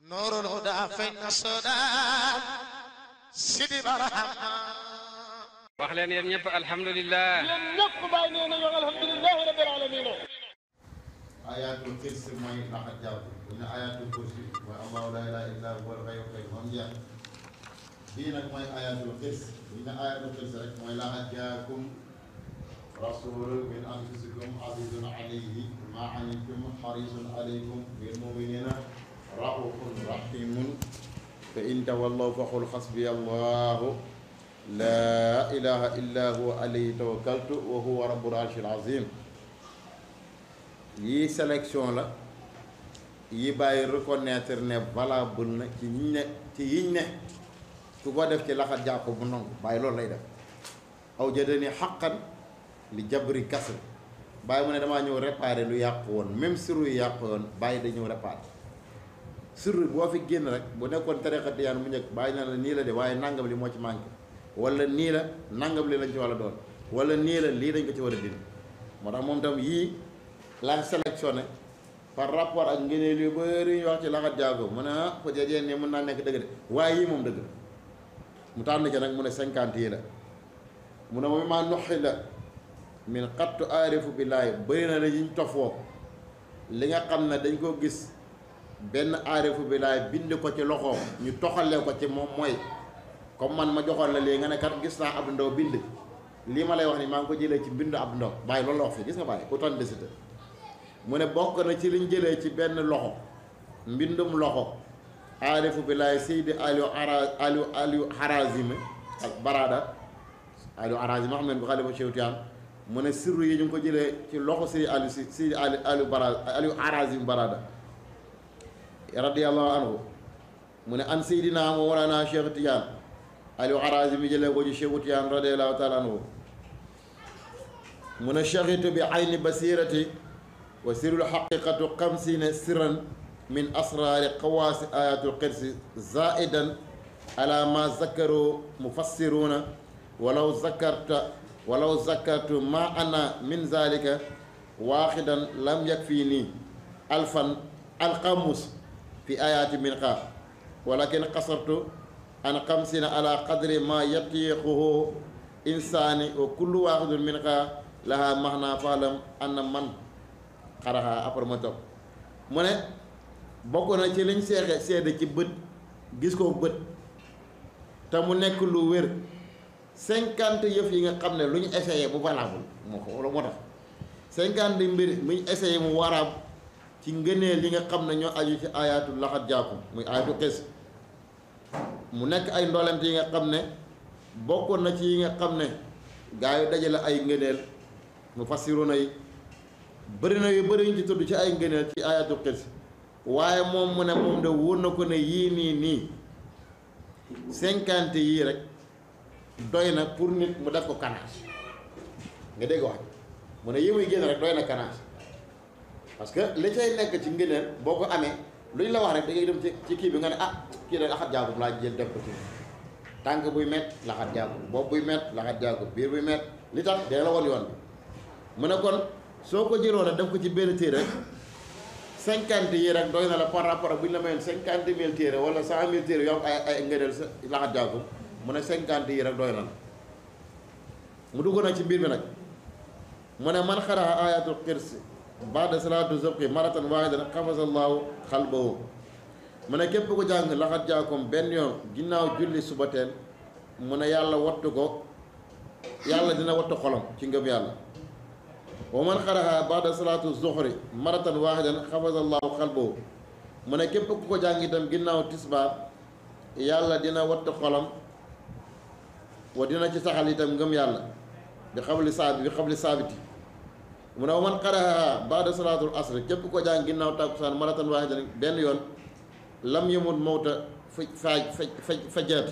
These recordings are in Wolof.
نور الهدى فين السودان سيدي برحمة wax leen yéen ñëpp alhamdulilah yéen ñëpp bàyyi nee na yow alhamdulilahi rabbil alamin ayatul kursi mooy laxat jàpp bu ñu ayatul kursi mooy allahu la ilaha illa huwa al-hayyul qayyum moom jeex bii nag mooy ayatul kursi bu ñu ayatul kursi rek mooy laxat jaakum rasulun min anfusikum azizun alayhi ma anittum harisun alaykum bil muminina raufun rahimun fa in tawallaw faqul xasbiya allahu la ilaha illa huwa alayhi tawakkaltu wa huwa rabbul arshil azim yii sélection la yi bàyyi reconnaître ne valable na ci ñiñ ne ci yiñ ne ku ko def ci laxat jàpp bu nangu bàyyi loolu lay def aw jëdani xaqan li jabri kasr bàyyi mu ne damaa ñëw réparer lu yàqu woon même sirru yu yàqu woon bàyyi da ñëw réparer sirru boo fi génn rek bu nekkoon tariqa tiyaan mu njëkk bàyyi na la nii la de waaye nangam li moo ci manqué wala nii la nangam li lañ ci war a doon wala nii la lii dañ ko ci war a dindi moo tax moom tam yii la sélectionné par rapport ak ngëneel yu bëri ñu wax ci laxat jaago mu ne ah peut-être yéen ne mën naa nekk dëgg de waaye yii moom dëgg la mu tànn ci nag mu ne cinquante yi la mu ne moom maa noxi la min xattu aarifu billaahi bëri na la yiñ tofoo li nga xam ne dañ ko gis benn aarifu billaahi bind ko ci loxoom ñu toxalee ko ci moom mooy comme man ma joxoon la léegi nga ne kat gis naa ab ndaw bind lii ma lay wax ni maa ngi ko jëlee ci bindu ab ndaw bàyyi loolu la wax fii gis nga bàyyi authenticité mu ne bokk na ci liñ jëlee ci benn loxo mbindum loxo aarifu billaahi seydi aliou ara aliou aliou harazimi ak barada aliou harazimi xam ngeen ko xalifa Cheikh Tidiane mu ne sirru yi ñu ngi ko jëlee ci loxo seydi aliou si seydi ali aliou barada aliou harazimi barada radiyallahu anhu mu ne an seydina mawlana Cheikh Tidiane aliou harazimi jëlee ko ci Cheikh Tidiane radiyallahu taala anhu mu ne shahitu bi ayni basirati wa sirul xaqiqatu xamsina sirran min asraari xawaasi ayatul qirsi zaidan ala ma zakaru mufassiruna walaw zakarta walaw zakartu ma ana min zalika waaxidan lam yakfi nii alfan alxamus fi ayaati min xaar walakin xasartu an xamsina ala qadri ma yatiixuhu insaani wa kullu waaxidun min xaar laha maxna faalam anna man xaraxaa après ma topp mu ne bokk na ci liñ seexe seede ci bët gis ko bët te mu nekk lu wér cinquante yëf yi nga xam ne lu ñu essayé mu valable moo ko wala moo tax cinquante mbir mu ñu essayé mu waraab ci ngëneel yi nga xam ne ñoo aju ci ayatul laxat jaakum muy ayatu xis mu nekk ay ndolent yi nga xam ne bokk na ci yi nga xam ne gaa yu dajale ay ngëneel mu fassiruna yi bëri na yu bëri ñu ci tudd ci ay ngëneel ci ayatul xis waaye moom mu ne moom de wóor na ko ne yii nii nii cinquante yii rek doy na pour nit mu def ko canage nga dégg wax mu ne yi muy génn rek doy na canage parce que li cay nekk ci ngëneel boo ko amee lu ñu la wax rek da ngay dem ci ci kii bi nga ne ah kii de laxat jaagub laa jël def ko ci tànk buy met laxat jaagub bopp buy met laxat jaagub biir buy met li tax dina la woon yoon bi mu ne kon soo ko jëloon a def ko ci benn téere rek cinquante yi rek doy na la par rapport ak bu ñu la mayoon cinquante mille téere wala cent mille téere yoo am ay ay ngëneel sa laxat jàggu mu ne cinquante yi rek doy na la mu dugg nag ci biir bi nag mu ne man xaraa ayatul xirsi baada salaatu zubqi maratan waahidan xafasallahu xalbahu mu ne képp ko jàng laxat jaakum benn yoon ginnaaw julli suba teel mu ne yàlla wattu ko yàlla dina wattu xolam ci ngëm yàlla wa man xaraha baada salaatu zuhri maratan waaxidan xafasa allahu xalbahu mu ne képp ku ko jàng itam ginnaaw tisbaar yàlla dina watt xolam wa dina ci saxal itam ngëm yàlla bi xabli saabi bi xabli saabiti mu ne wa man xaraha baada salaatul asri képp ku ko jàng ginnaaw tàkkusaan maratan waaxidan benn yoon lam yamut mawta fa faaj fa fajaat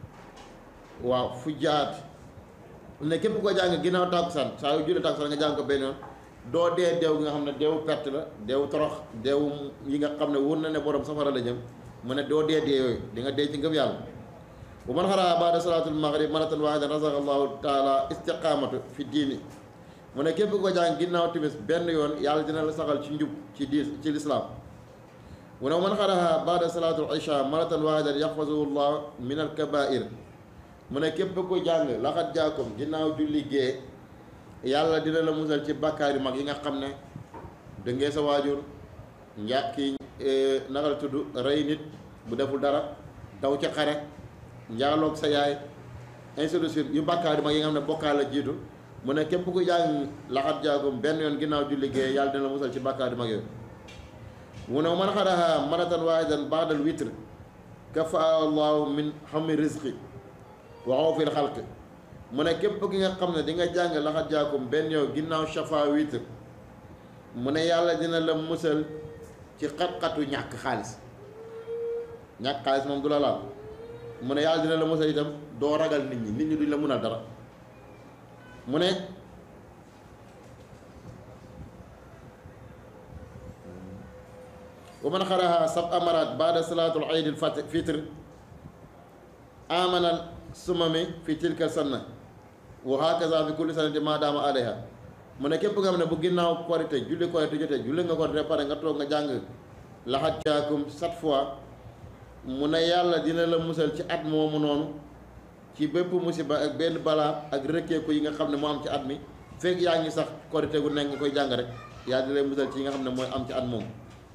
waaw fu jaat ne képp ko jàng ginnaaw tàkkusaan saa yu julli tàkkusaan nga jàng ko benn yoon doo dee deew gi nga xam ne deewu perte la deewu torox deewu yi nga xam ne wóor na ne borom safara la jëm mu ne doo dee dee yooyu di nga dee ci ngëm yàlla bu man xaraa baada salaatul maghrib maratan waahidan razaq allahu taala istiqaamatu fi diini mu ne képp ko jàng ginnaaw timis benn yoon yàlla dina la saxal ci njub ci diis ci lislaam mu ne man xaraha baada salaatul isha maratan waahidan yaxfazuhu llah min al kabair mu ne képp ko jàng laxat jaakum ginnaaw julli gee yàlla dina la musal ci bàkkaar yu mag yi nga xam ne dëngee sa waajur nja kii naka la tudd rey nit bu deful dara daw ca xare njaaloog sa yaay ainsi de suite yu bàkkaar yu mag yi nga xam ne bokkaal la jiitu mu ne képp ku jàng laxat jaakum benn yoon ginnaaw julli gee yàlla dina la musal ci bàkkaar yu mag yooyu mu ne man xaraha maratan waahidan baadal witr kafaa allahu min xammi rizqi wa xawfil xalq mu ne képp ki nga xam ne di nga jàng laxat jaakum benn yow ginnaaw shafa witr mu ne yàlla dina la musal ci xat-xatu ñàkk xaalis ñàkk xaalis moom du la laal mu ne yàlla dina la musal itam doo ragal nit ñi nit ñi duñ la mun a dara mu ne wa man xaraha sab amarat baada salaatul iid al fitr amanal sumami fi tilka sanna wa hakaza fi kulli sanati ma daama alayha mu ne képp nga xam ne bu ginnaaw korite julli korite jotee julli nga korite pare nga toog nga jàng laxat jaakum sept fois mu ne yàlla dina la musal ci at moomu noonu ci bépp musiba ak benn balaa ak rëkkeeku yi nga xam ne moo am ci at mi fekk yaa ngi sax korite gu nekk nga koy jàng rek yàlla dina la musal ci yi nga xam ne mooy am ci at moomu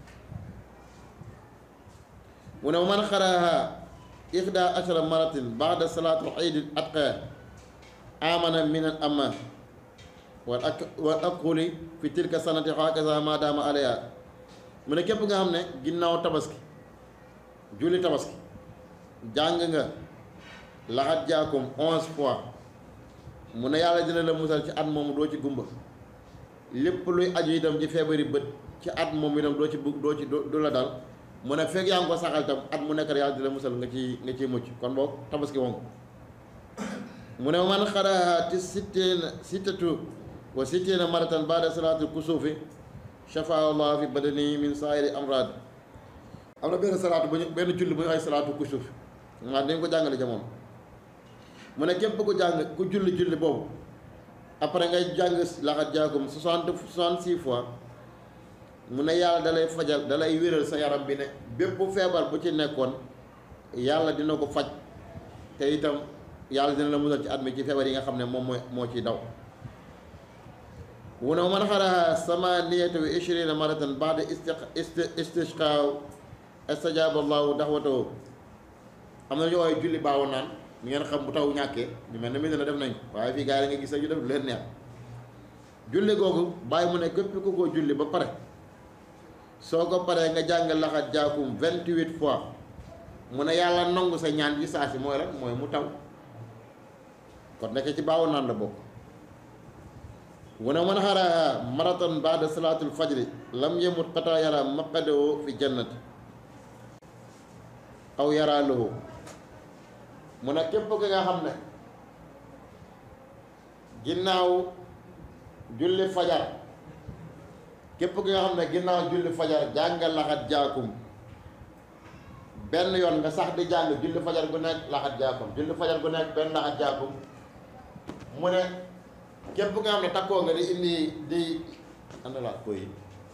mu ne man xaraha ixda ashara maratin baada salaatul iid atqa amana min al amma wal ak wal aquli fi tilka sanati hakaza ma daama alayha mu ne képp nga xam ne ginnaaw tabaski julli tabaski jàng nga laxat jaakum onze fois mu ne yàlla dina la musal ci at moomu doo ci gumba lépp luy aju itam ci feebari bët ci at moom itam doo ci bugg doo ci du la dal mu ne fekk yaa ngi ko saxal itam at mu nekk yàlla dina musal nga ci nga ciy mucc kon boog tabaski woon mu ne man xaraha ti sitteena sittatu wa sitteena maratan baada salaatul kusuufi shafaa allah fi badani min saayiri amraad am na benn salaatu bu ñu benn julli bu ñu ay salaatu kusuuf maa dañ ko jàngale jamono mu ne képp ku jàng ku julli julli boobu après ngay jàng laxat jaagum soixante soixante six fois mu ne yàlla dalay fajal dalay wéral sa yaram bi ne bépp feebar bu ci nekkoon yàlla dina ko faj te itam yàlla dina la musal ci at mi ci feebar yi nga xam ne moom mooy moo ciy daw wu ne man xaraha samaniyata wa ishrina maratan baada isti istishqaaw istajaaba allahu daxwatahu am na ñu ooy julli baawu naan ñu ngeen xam bu taw ñàkkee ñu mel ne mi dina def nañ waaye fii gars yi nga gis ñu def lu leen neex julli googu bàyyi mu ne képp ku ko julli ba pare soo ko paree nga jàng laxat jaakum vingt-huit fois mu ne yàlla nangu sa ñaan bi saa si mooy lan mooy mu taw kon nekk ci baawu naan la bokk mu ne man xaraa maraton baada salaatul fajri lam yemut xataa yara maqadoo fi jannati aw yaraa lahu mu ne képp ki nga xam ne ginnaaw julli fajar képp ki nga xam ne ginnaaw julli fajar jàng laxat jaakum benn yoon nga sax di jàng julli fajar gu nekk laxat jaakum julli fajar gu nekk benn laxat jaakum mu ne képp nga xam ne takkoo nga di indi di ana laa koy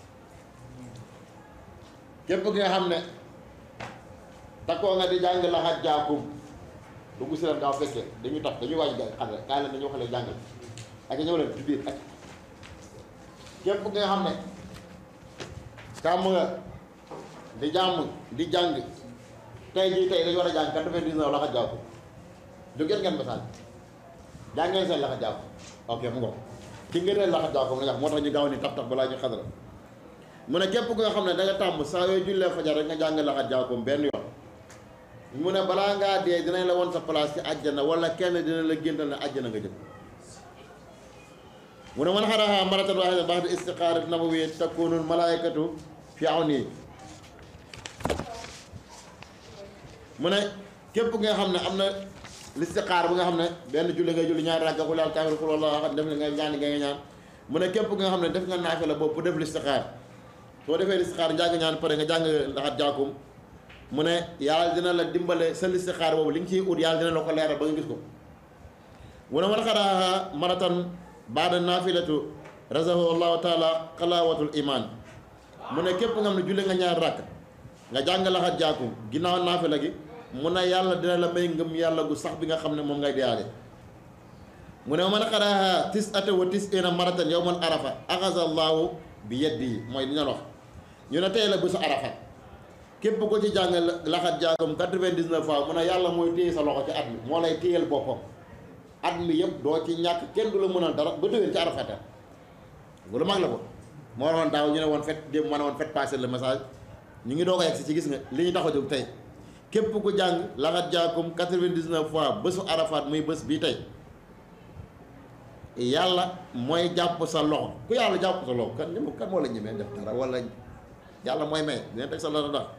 képp ki nga xam ne takkoo nga di jàng laxat jaakum dugg si leen gaaw fekkee dañu tax dañuy waaj ga xale kaay leen dañu xale jàngal ak ñëw leen ci biir ak képp ki nga xam ne kàmm nga di jàmm di jàng tey jii tey dañu war a jàng quatre-vingt-dix-neuf laxat jaakum jógeen ngeen message jàngeen seen laxat jaakum ok mu ngo ki ngeen leen laxat jaakum la moo tax ñu gaaw ni taf taf balaa ñu xadara mu ne képp ku nga xam ne da nga tàmm saa yooyu jullee fajar rek nga jàng laxat jaakum benn yoon mu ne balaa ngaa dee dinañ la won sa place ci àjjana wala kenn dina la géntal ne àjjana nga jëm mu ne man xaraha maratan waahida ba'da istiqaarat nabawiyya takunul malaayikatu fi awni mu ne képp nga xam ne am na listixaar bu nga xam ne benn julli ngay julli ñaari rakka xul kaafir xul walla xam def li nga ñaan nga ñaan mu ne képp nga xam ne def nga naafila boobu bu def listixaar soo defee listixaar njàng ñaan pare nga jàng laxat jaakum mu ne yàlla dina la dimbale sa listixaar boobu li nga ciy ut yàlla dina la ko leeral ba nga gis ko mu ne man xaraaha maratan baada naafilatu razahu allahu taala xalaawatul iman mu ne képp nga xam ne julli nga ñaar rakk nga jàng laxat jaakum ginnaaw naafila gi mu ne yàlla dina la may ngëm yàlla gu sax bi nga xam ne moom ngay deyaale mu ne man xaraaha tis ata wa tis ina maratan yow man arafa axasa allahu bi yeddi mooy li ñu wax ñu ne tey la bésu arafa képp ko ci jàng laxat jaakum 99 fois mu ne yàlla mooy téye sa loxo ci at mi moo lay téyel boppam at mi yëpp doo ci ñàkk kenn du la mënal dara ba déwén ci arafata bu lu mag la ko moo waxoon daaw ñu ne woon fet démb ma ne woon fet passer le message ñu ngi doog a yegg si ci gis nga li ñu tax a jóg tey képp ku jàng laxat jaakum 99 fois bésu arafat muy bés bii tey yàlla mooy jàpp sa loxo ku yàlla jàpp sa loxo kan ñëw kan moo la ñemee def dara wala yàlla mooy may dina teg sa loxo ndax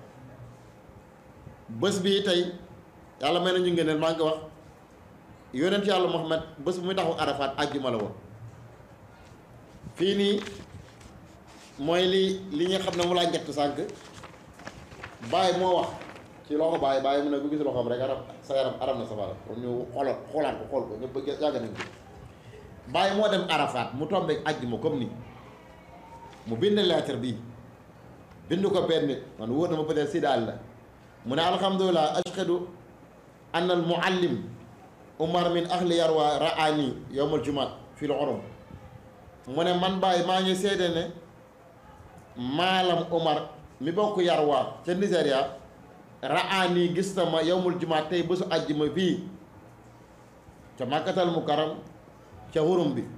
bés bii tey yàlla may na ñu ngeen maa ngi wax yonent yàlla Muhammad bés bu muy taxaw arafat àjjuma la woon fii nii mooy li li nga xam ne mu laa njëkk sànq bàyyi moo wax ci loxo bàyyi bàyyi mu ne ku gis loxoom rek aram sa yaram aram na safara kon ñu xoolaat xoolaat ko xool ko ñëpp bëgg yàgg nañ ko bàyyi moo dem arafat mu tombeek àjjuma comme ni mu bind lettre bi bind ko benn nit man wóor na ma peut-être si daal la mu ne alhamdulilah ashhadu anna al muallim umar min ahli yarwa raani yowmal jumaat fii la orom mu ne man bàyyi maa ngi seede ne maalam umar mi bokk yarwa ca Nigéria raani gis na ma yowmul jumaat tey bésu àjjuma fii ca màkkatal mukarram ca xurum bi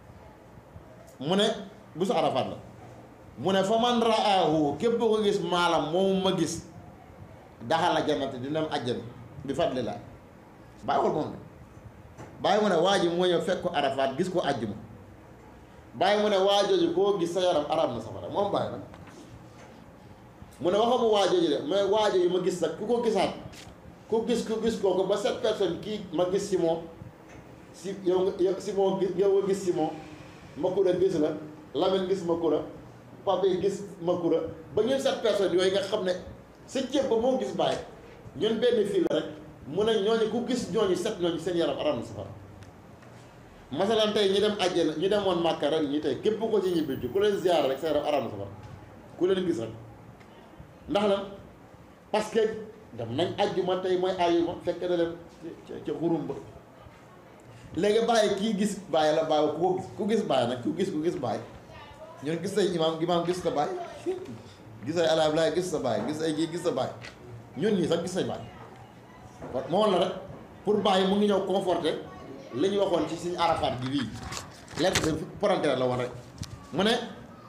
mu ne bésu arafat la mu ne fa man raahu képp ko gis maalam moomu ma gis daxal jannati dina am àjjana bi fadlillah bàyyi xool moom de bàyyi mu ne waa ji moo ñëw fekk ko arafat gis ko àjjuma bàyyi mu ne waa jooju koo gis sa yaram arab na safara moom bàyyi nag mu ne waxamu waa jooju de mais waa jooju ma gis nag ku ko gisaat ku gis ku gis kooku ba sept personnes kii ma gis si moom si yow nga yow si moom yow nga gis si moom Makura gis la Lamine gis Makura Pape gis Makura ba ñun sept personnes yooyu nga xam ne sa ceeb ba moo gis bàyyi ñun benn fii la rek mu ne ñooñu ku gis ñooñu set ñooñu seen yaram arab na safara masalan tey ñi dem àjjana ñi demoon Màkka ren ñi tey képp ko ci ñibbi ci ku leen ziar rek sa yaram arab na safara ku leen gis rek ndax lan parce que dem nañ àjjuma tey mooy àjjuma fekk na leen ca ca xurum ba léegi bàyyi kii gis bàyyi la bàyyi ku ko gis ku gis bàyyi nag ku gis ku gis bàyyi ñun gis say imaam imaam gis sa bàyyi gis ay alaablaay gis sa bàyyi gis ay kii gis sa bàyyi ñun ñii sax gis say bàyyi kon moo la rek pour bàyyi mu ngi ñëw conforté li ñu waxoon ci suñu arafat bi bii lettre de parenthèse la woon rek mu ne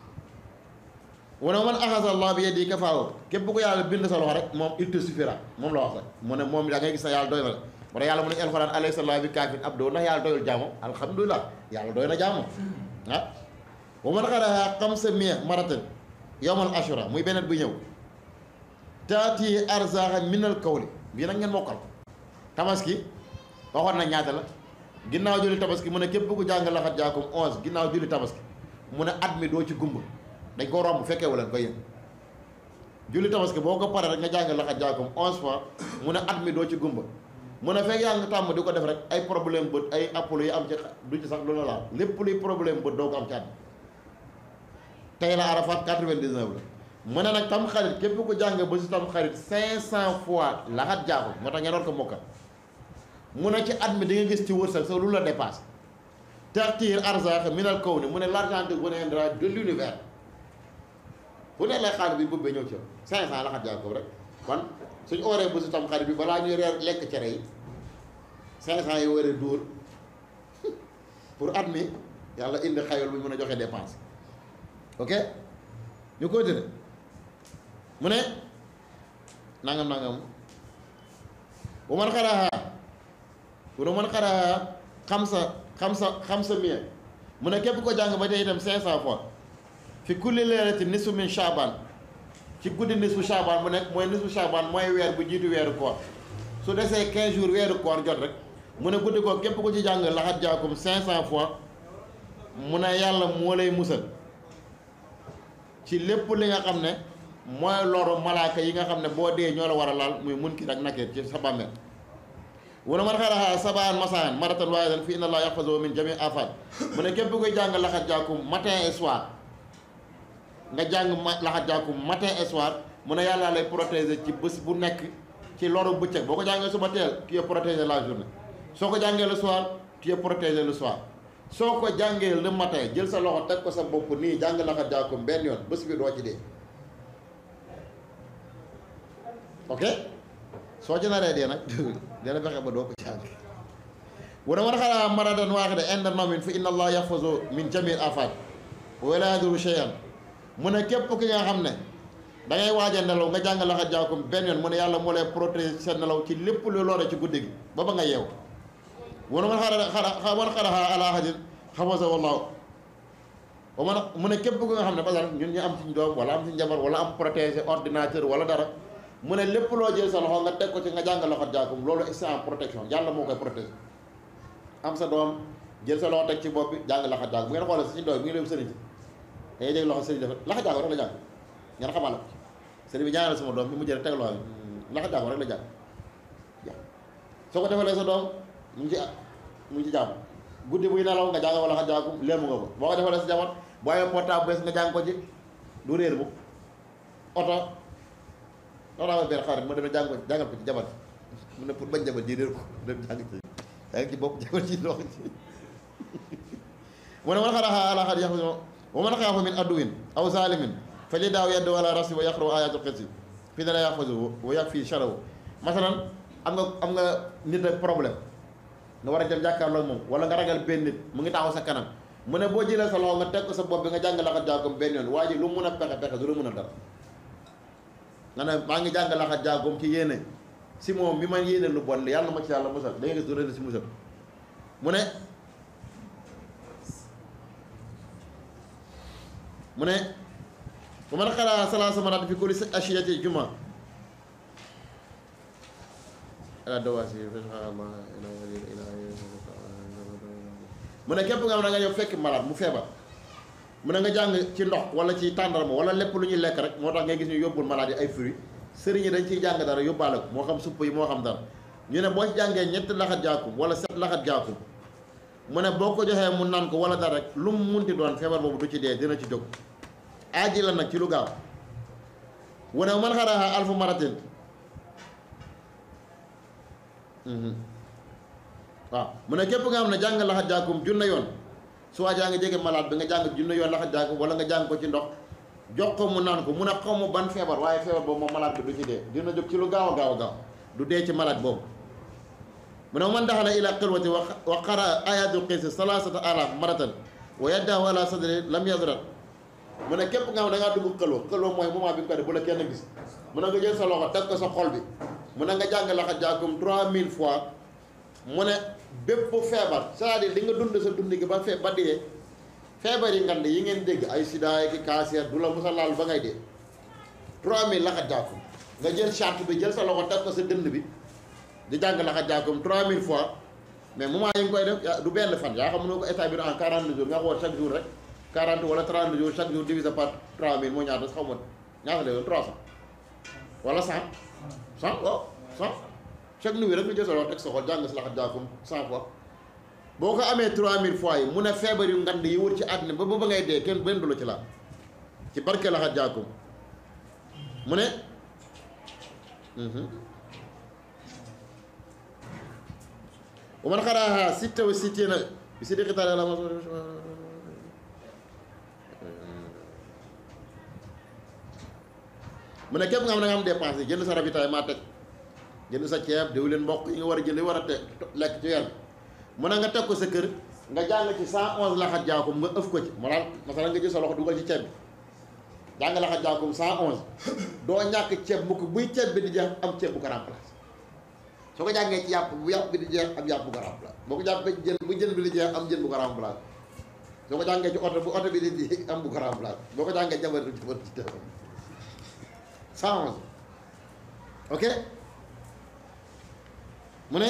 mu ne man axasa allah bi yeddi kafaawo képp ko yàlla bind sa loxo rek moom il te suffira moom la wax rek mu ne moom da ngay gis na yàlla doy na la mu ne yàlla mu ne alxuraan alayhi salaam bi kaafin abdo ndax yàlla doyul jaamo alhamdulilah yàlla doy na jaamo ah bu man xaraha xamsa mia maratan yowmal ashura muy beneen bu ñëw taati arzaxa minal kawli bii nag ngeen mokkal tabaski waxoon na ñaata la ginnaaw julli tabaski mu ne képp ku jàng laxat jaakum onze ginnaaw julli tabaski mu ne at mi doo ci gumba dañ ko romb fekkee wala ko yéen julli tabaski boo ko paree rek nga jàng laxat jaakum onze fois mu ne at mi doo ci gumba mu ne fekk yaa ngi tàmm di ko def rek ay problème bët ay appolo yi am ci du ci sax lu la laal lépp luy problème bët doo ko am ci at mi tey la arafat 99 la mu ne nag tam xarit képp ku jàng ba si tam xarit 500 fois laxat jaakum moo tax ngeen war ko mokkal mu ne ci at mi di nga gis ci wërsëg sa lu la dépasse tartiir arzaq minal kaw ni mu ne l'argent viendra de l'univers fu ne lay xaalis bi bëbbee ñëw ci yow 500 laxat jaakum rek kon suñu ooree bu si tam xarit bi balaa ñuy reer lekk cere yi 500 yi war a dóor pour at mi yàlla indi xayol bi mën a joxe dépense ok ñu koy tëdd mu ne nangam nangam bu man xaraxa bu man xaraxa xam sa xam sa xam sa mie mu ne képp ko jàng ba tey itam 500 fois fi kulli leerati nisfu min shaban ci guddi nisfu shaban bu nekk mooy nisfu shaban mooy weer bu jiitu weeru koor su desee 15 jours weeru koor jot rek mu ne guddi ko képp ko ci jàng laxat jaakum 500 fois mu ne yàlla moo lay musal ci lépp li nga xam ne mooy loru malaaka yi nga xam ne boo dee ñoo la war a laal muy munkir ak nakir ci sa bàmmeel wala man xaraxa sabaan masaan maratan waahidan fi inna allah yaxfazu min jami afat mu ne képp koy jàng laxat jaakum matin et soir nga jàng ma laxat jaakum matin et soir mu ne yàlla lay protéger ci bés bu nekk ci loru bëccëg boo ko jàngee suba teel tu es protégé la journée soo ko jàngee le soir tu es protégé le soir soo ko jàngee le matin jël sa loxo teg ko sa bopp nii jàng la ko jàkkum benn yoon bés bi doo ci dee ok soo ci naree dee nag dina fexe ba doo ko jàng wana man xalaa maradan waaxida inda nawmin fa inna allah yaxfazu min jamil afat wala yaduru cheyan mu ne képp ki nga xam ne da ngay waaj a nelaw nga jàng laxa jaakum benn yoon mu ne yàlla moo lay protéger sa nelaw ci lépp lu lore ci guddi gi ba ba nga yeew wana man xara xara man xaraxa ala ahadin xafasa wallahu wa man mu ne képp ki nga xam ne parce que ñun ñu am suñ doom wala am suñ jabar wala am protéger ordinateur wala dara mu ne lépp loo jël sa loxo nga teg ko ci nga jàng laxa jaakum loolu c'est en protection yàlla moo koy protéger am sa doom jël sa loxo teg ci bopp bi jàng laxa jaakum bu ngeen xoolee suñu doom bi ngi dem sëriñ si dangay dégg loxo sëriñ dafa laxa jaakum rek la jàng ngeen xamal la sëriñ bi ñaanal sama doom bi mu jël teg loxo bi laxa jaakum rek la jàng jàng soo ko defalee sa doom mu ngi ci mu ngi ci jàmm guddi buy nelaw nga jàng ko laxa jaakum léemu nga ko boo ko defalee sa jamono boo amee portable bees nga jàng ko ci du réer bu oto loolu amee benn xarit ma demee jàng ko jàngal ko ci jabar mu ne pour bañ jabar ji réer ko dem jàng ci yaa ngi ci bopp jabar ci loxo ci mu ne man xaraxa ala xad yaxu wa man xaafa min aduwin aw zalimin fa li daaw yeddu ala rasi wa yaqru ayatul xirsi fii dana yaxfasu wa yag fii charaw masalan am nga am nga nit ak problème nga war a dem jàkkaarloo moom wala nga ragal benn nit mu ngi taxaw sa kanam mu ne boo jëlee sa loxo nga teg ko sa bopp bi nga jàng laxat jàggum benn yoon waa ji lu mun a pexe pexe du la mun a dara nga ne maa ngi jàng laxat jàggum ci yéene si moom mi man yéene lu bon yàlla ma ci yàlla musal da ngay gis du rëdd si musal mu ne mu ne bu man xalaa salaasa maraat fi kulli ashiyati juma ala dawaasi mu ne képp nga xam ne nga ñëw fekk malade mu feebar mu ne nga jàng ci ndox wala ci tàndarma wala lépp lu ñuy lekk rek moo tax ngay gis ñu yóbbul malade yi ay fruits sëriñ yi dañ ciy jàng dara yóbbaale ko moo xam supp yi moo xam dara ñu ne boo ci jàngee ñetti laxat jaakum wala set laxat jaakum mu ne boo ko joxee mu naan ko wala dara rek lu mu munti doon feebar boobu du ci dee dina ci jóg aaji la nag ci lu gaaw wu ne man xaraxa alfu maratin waaw mu ne képp nga xam ne jàng laxat jaakum junne yoon su waa jaa nga jege malade bi nga jàng junne yoon laxat jaakum wala nga jàng ko ci ndox jox ko mu naan ko mu ne xaw ma ban feebar waaye feebar boobu moom malade bi du ci dee dina jóg ci lu gaaw a gaaw a gaaw du dee ci malade boobu mu ne man daxala ila xilwati wa qara ayatul qisi salasata alaf maratan wa yaddahu ala sadri lam yadrat mu ne képp nga xam da ngaa dugg xëlwa xëlwa mooy moment bi nga ko def bu la kenn gis mu ne nga jël sa loxo teg ko sa xol bi mu ne nga jàng laxat jaakum 3000 fois mu ne bépp feebar c'est-à-dire li nga dund sa dund gi ba fee ba dee feebar yi ngand yi ngeen dégg ay sida ki cancer du la musa laal ba ngay dee 3000 laxat jaakum nga jël charte bi jël sa loxo teg ko sa dënd bi di jàng laxat jaakum 3000 fois mais moment yi nga koy def du benn fan yaa xam ne ko établir en 40 jours nga xool chaque jour rek 40 wala 30 jours chaque jour divisé par 3000 moo ñaata xaw ma ñaata la yoon 300 wala 100 100 waaw 100 chaque nuit rek nga jël sa loxo teg sa xol jàng si laxat jaakum 100 fois boo ko amee 3000 fois yi mu ne feebar yu ngand yi wër ci àddina ba ba ngay dee kenn benn du la ci laal ci barke laxat jaakum mu ne wa man xaraaha sitta wa sittina bi si diqi taala la mu ne képp nga xam ne nga am dépense yi jënd sa ravitaillement teg jënd sa ceeb diwlin mboq yi nga war a jënd yi war a te lekk ci weer mu ne nga teg ko sa kër nga jàng ci 111 laxat jaakum nga ëf ko ci maanaam masala nga jël sa loxo dugal ci ceeb bi jàng laxat jaakum 111 doo ñàkk ceeb mukk buy ceeb bi di jeex am ceeb bu ko remplace soo ko jàngee ci yàpp bu yàpp bi di jeex am yàpp bu ko remplace boo ko jàppee jën bu jën bi di jeex am jën bu ko remplace soo ko jàngee ci oto bu oto bi di jeex am bu ko remplace boo ko jàngee jabar du jabar ci téléphone 111 ok mu ne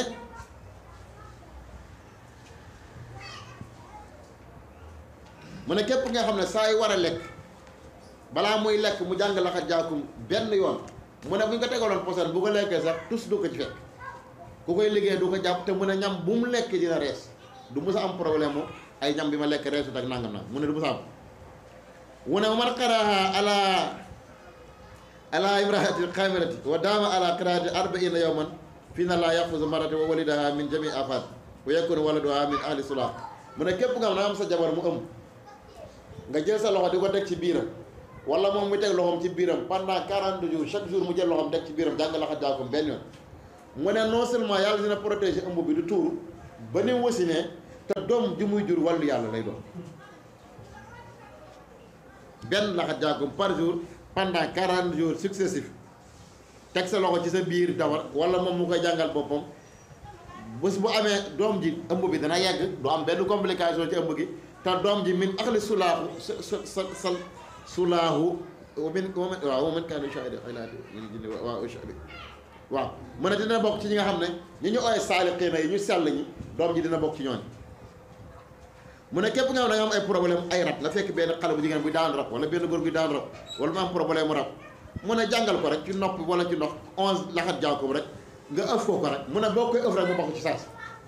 mu ne képp nga xam ne saa yu war a lekk balaa muy lekk mu jàng laxat jaakum benn yoon mu ne bu ñu ko tegaloon posen bu ko lekkee sax tus du ko ci fekk ku koy liggéey du ko jàpp te mu ne ñam bu mu lekk dina rees du musa am problème mu ay ñam bi ma lekk reesut ak nangam nag mu ne du musa am mu ne man qaraaha ala ala imraati xaamirati wa daama ala qiraati arbaina yawman fii na laa yaxfusu marati wa walidaha min jami afat wa yakunu waladuha min ahli sulah mu ne képp nga xam ne am sa jabar mu ëmb nga jël sa loxo di ko teg ci biiram wala moom mu teg loxoom ci biiram pendant 40 jours chaque jour mu jël loxoom teg ci biiram jàng laxa jaakum benn yoon mu ne non seulement yàlla dina protéger ëmb bi du tuuru ba ni mu wasinee te doom ji muy jur wàllu yàlla lay doon benn laxa jaakum par jour pendant 40 jours successifs teg sa loxo ci sa biir dawar wala moom mu koy jàngal boppam bés bu amee doom ji ëmb bi dana yegg du am benn complication ci ëmb gi te doom ji min axli sulaahu sa sa sa sa sulaahu wa min wa min waaw wa min kaanu shahida ilaati min jinni waaw shahida waaw mu ne dina bokk ci ñi nga xam ne ñi ñu ooy saaliqiina yi ñu sell ñi doom ji dina bokk ci ñooñ mu ne képp nga xam ne da nga am ay problème ay rab la fekk benn xale bu jigéen buy daan rab wala benn góor buy daan rab wala mu am problème mu rab mu ne jàngal ko rek ci nopp wala ci ndox onze laxat jaakob rek nga ëf ko ko rek mu ne boo koy ëf rek mu bokk ci saas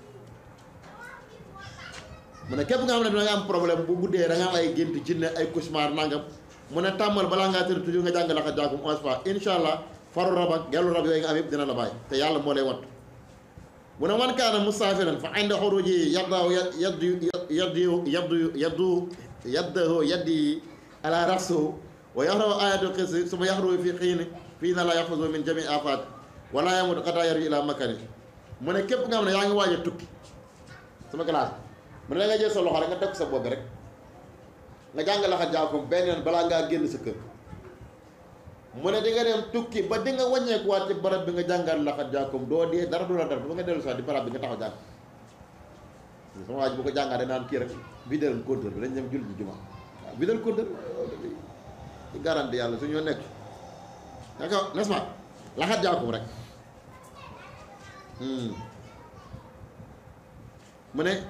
mu ne képp nga xam ne da nga am problème bu guddee da nga am ay gént jinne ay cauchemar nangam mu ne tàmmal balaa ngaa tëdd toujours nga jàng laxat jaakum onze fois incha allah faru rab ak gellu rab yooyu nga am yëpp dina la bàyyi te yàlla moo lay wattu mu ne man kaana musaafiran fa inda xuruji yaddaaw yaddu yaddu yaddu yaddu yaddahu yaddi ala rasu wa yaxraw ayatu xisi suma yaxru fi xiini fii na la yaxfasu min jami afat wala yamut xataa yarju ila makani mu ne képp nga xam ne yaa ngi waaj a tukki sama classe mu ne da nga jël sa loxo rek nga def sa bopp rek nga jàng laxat jaakum benn yoon balaa ngaa génn sa kër mu ne di nga dem tukki ba di nga wàññeekuwaat ci barab bi nga jàngal laxat jaakum doo dee dara du la dara ba nga dellu sax di barab bi nga taxaw jàng sama waaj bu ko jàngaatee naan kii rek bideel compteur bi dañ dem julli ji juma waaw bideel compteur ci garanti yàlla su ñoo nekk d'accord n'est-ce pas laxat jaakum rek mu ne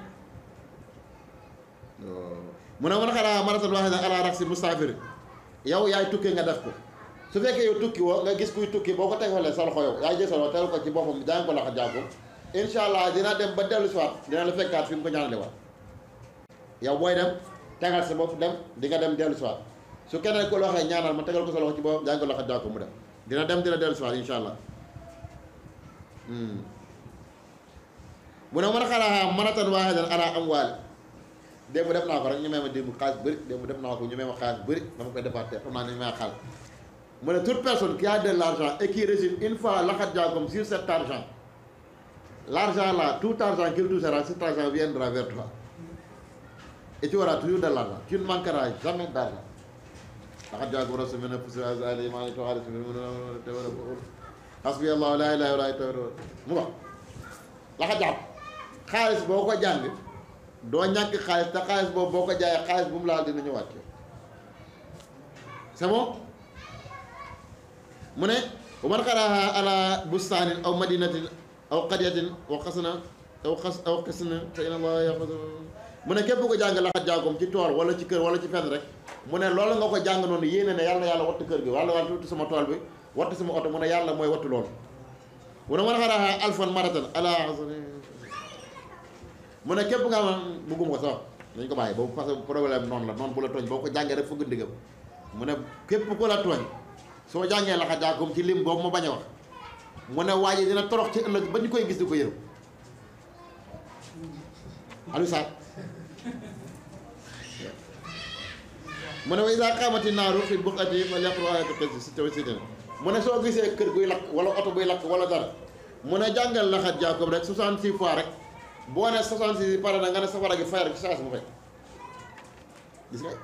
mu ne man xanaa maratan waxee na ala raxsi mustaafir yow yaay tukkee nga def ko su fekkee yow tukki woo nga gis kuy tukki boo ko tegalee sa loxo yow yaay jël sa loxo teel ko ci boppam jàng ko laxat jaakum incha allah dina dem ba dellu si waat dina la fekkaat fi mu ko ñaanale waat yow booy dem tegal sa bopp dem di nga dem dellu si waat su keneen ko loo waxee ñaanal ma tegal ko sa loxo ci boppam jàng ko laxat jaakum mu dem dina dem dina dellu si waat incha allah mu ne mën a xalaa manatan waaxidan ala amwaali démb def naa ko rek ñu may ma démb xaalis bëri démb def naa ko ñu may ma xaalis bëri dama koy defaat te xam naa ne ñu may xaalis mu ne toute personne qui a de l'argent et qui reçoit une fois laxat jaakum sur cet argent l'argent là tout argent qu'il touchera cet argent viendra vers toi et tu auras toujours de l'argent tu ne manqueras jamais d'argent laxat jaakum rasul mene pousi ali mani to xaalis hasbi allah la ilaha illa huwa mu wax laxat jaakum xaalis boo ko jàng doo ñàkk xaalis te xaalis boobu boo ko jaayee xaalis bu mu laal dina ñëwaat ci c'est bon mu ne bu man xaraaha ala bustaanin aw madinatin aw qadyatin aw xasna aw xas aw xisna te inna allah yaxfadu mu ne képp ko jàng laxat jaagoom ci tool wala ci kër wala ci fenn rek mu ne loolu nga ko jàng noonu yéene ne yàlla yàlla wattu kër gi wala wala wattu sama tool bi wattu sama oto mu ne yàlla mooy wattu loolu mu ne man xaraaha alfan maratan ala mu ne képp nga xam bugguma ko sax dañ ko bàyyi boobu parce que problème noonu la noonu bu la tooñ boo ko jàngee rek fëgg ndigam mu ne képp ku la tooñ soo jàngee laxa jaakum ci lim boobu ma bañ a wax mu ne waaye dina torox ci ëllëg ba ñu koy gis di ko yërëm Aliou Sarr mu ne wa iza qaamati naaru fi buqati fa yaqru ayatu qis si taw si mu ne soo gisee kër guy lakk wala oto buy lakk wala dara mu ne jàngal laxat jaakum rek 66 fois rek boo ne 66 yi pare na nga ne safara gi fayar ci saa si mu fay gis nga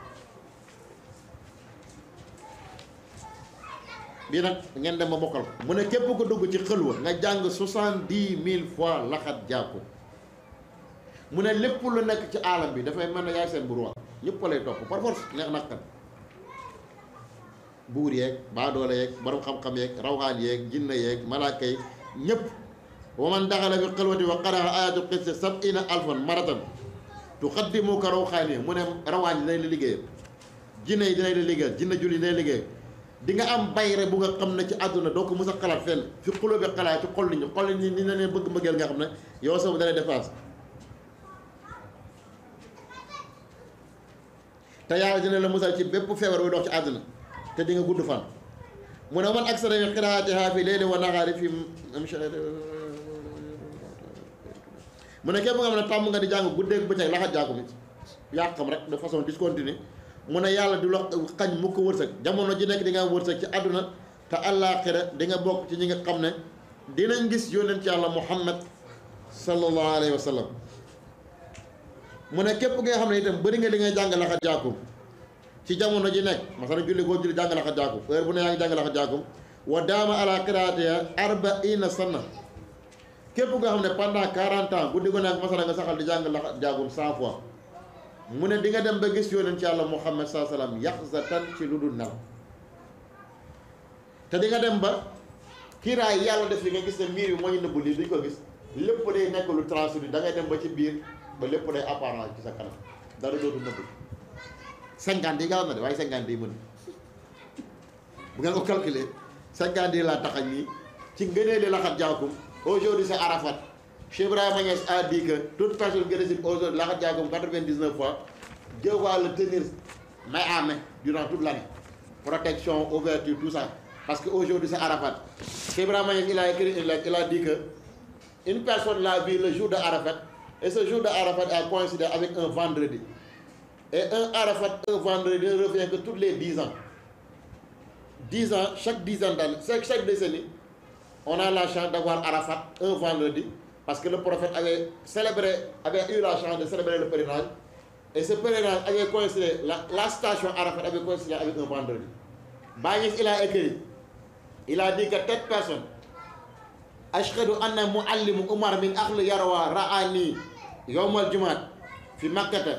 bii nag ngeen dem ba mokkal ko mu ne képp ko dugg ci xëlwa nga jàng soixante-dix mille fois laxat jàkku mu ne lépp lu nekk ci aalam bi dafay mel ne yaay seen buur ñëpp lay topp par force neex nakkan buur yeeg baadoole yeeg borom xam-xam yeeg rawxaan yeeg jinne yeeg malaaka yi ñëpp wa man daxala fi xëlwati wa qaraa ayatu qisse sab'ina alfan maratan tuqaddimu ka rawxaan yi mu ne rawaan yi dinañ la liggéeyal jinne yi dinañ la liggéeyal jinne jul yi dinañ liggéeyal di nga am bayre bu nga xam ne ci àdduna doo ko mës a xalaat fenn fi xuloo bi xalaat ci xol nit ñi xol nit ñi ni na leen bëgg mbëggeel nga xam ne yow sama dalay dépense te yàlla dina la musal ci bépp feebar buy dox ci àdduna te di nga gudd fan mu ne man aksara min qiraatiha fi leyli wa nahaari fi mu ne képp nga xam ne tàmm nga di jàng guddeeg bëccëg laxat jaaku mi yàqam rek de façon discontinue mu ne yàlla du la xañ mu ko wërsëg jamono ji nekk di nga am wërsëg ci àdduna te àllaaxira di nga bokk ci ñi nga xam ne dinañ gis yónent ci yàlla muhammad sallallahu alayhi wa sallam mu ne képp nga xam ne itam bëri nga li ngay jàng laxat jaakum ci jamono ji nekk masala julli koo julli jàng laxat jaakum heure bu ne yaa ngi jàng laxat jaakum wa daama ala qiraatiha arbaina sanna képp nga xam ne pendant 40 ans guddi gu nekk masala nga saxal di jàng laxat jaakum 100 fois mu ne di nga dem ba gis yónent ci yàlla muhammad saa salaam yaxzatan ci lu dul nelaw te di nga dem ba kiiraay yàlla def li nga gis ne miir bi moo ñu nëbbu lii duñ ko gis lépp day nekk lu transfert da ngay dem ba ci biir ba lépp day apparent ci sa kanam dara dootu nëbbu cinquante yi nga xam ne de waaye cinquante yi mën bu ngeen ko calculer cinquante yi laa taxañ nii ci ngënee li laxat jaakum aujourd'hui c'est Arafat Cheikh Ibrahima Niass a dit que toute personne qui récite aujourd'hui laxat jaakum quatre-vingt-dix-neuf fois Dieu va le tenir main à main durant toute l'année protection ouverture tout ça parce que aujourd'hui c'est Arafat Cheikh Ibrahima Niass il a écrit une lettre il a dit que une personne l'a vu le jour de Arafat et ce jour de Arafat a coïncidé avec un vendredi et un Arafat un vendredi ne revient que tous les dix ans dix ans chaque dizaine d'années chaque chaque décennie on a la chance d'avoir Arafat un vendredi parce que le prophète avait célébré avait eu la chance de célébrer le pèlerinage et ce pèlerinage avait coïncidé la, la station Arafat avait coïncidé avec un vendredi Baye il a écrit il a dit que telle personne ashhadu anna muallimu Umar min ahli Yarwa ra'ani yawmal jumaat fi makkata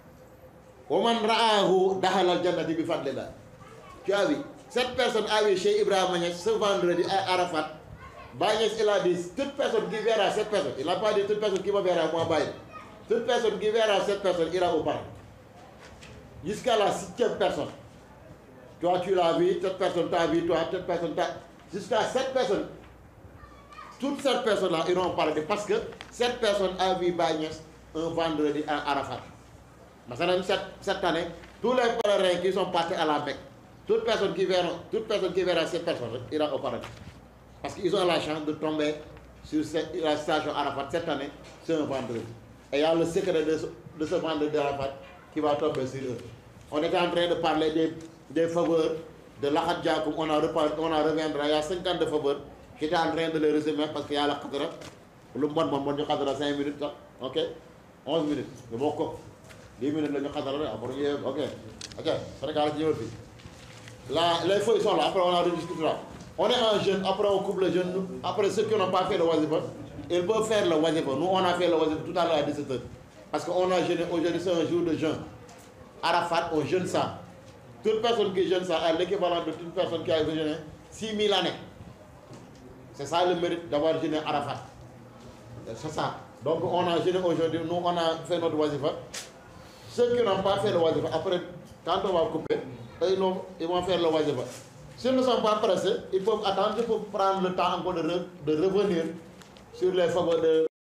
wa man ra'ahu daxala al jannati bi fadlillah tu as vu cette personne a vu chez Ibrahima Niass ce vendredi à Arafat Baye Niass il a dit toute personne qui verra cette personne il n'a pas dit toute personne qui me verra moi Baye toute personne qui verra cette personne ira au paradis jusqu'à la septième personne toi tu l'as vu cette personne t'a vu toi cette personne t'a jusqu'à cette personne toutes ces personnes-là iront au paradis parce que cette personne a vu Baye Niass un vendredi à Arafat Masalan cette, cette année tous les pèlerins qui sont partis à la Mecque toute personne qui verra toute personne qui verra cette personne ira au paradis parce qu'ils ont la chance de tomber sur cette, la station Arafat cette année c'est un vendredi et il y a le secret de ce, de ce vendredi d'Arafat qui va tomber sur eux on était en train de parler des, des faveurs de l'Akhat Diakoum on a reparlé on en reviendra il y a 50 de faveurs j'étais en train de les résumer parce qu'il y a la Khadra lu bon bon bon ñu Khadra 5 minutes sax ok 11 minutes ñu bokk ko 10 minutes la ñu Khadra rek après ñu ok ok Sénégal ci ñëwal fii là les feuilles sont là après on en rediscutera on est un jeune après on coupe le jeune après ceux qui n'ont pas fait le wazifa ils peuvent faire le wazifa nous on a fait le wazifa tout à l'heure à 17h parce que on a jeûné aujourd'hui c'est un jour de jeûne Arafat on jeûne ça toute personne qui jeûne ça a l'équivalent de toute personne qui a jeûné 6000 années c'est ça le mérite d'avoir jeûné Arafat c'est ça donc on a jeûné aujourd'hui nous on a fait notre wazifa ceux qui n'ont pas fait le wazifa après quand on va couper eux, ils vont ils vont faire le wazifa s'ils ne sont pas pressés ils peuvent attendre il faut prendre le temps encore de, re- de revenir sur les faveurs de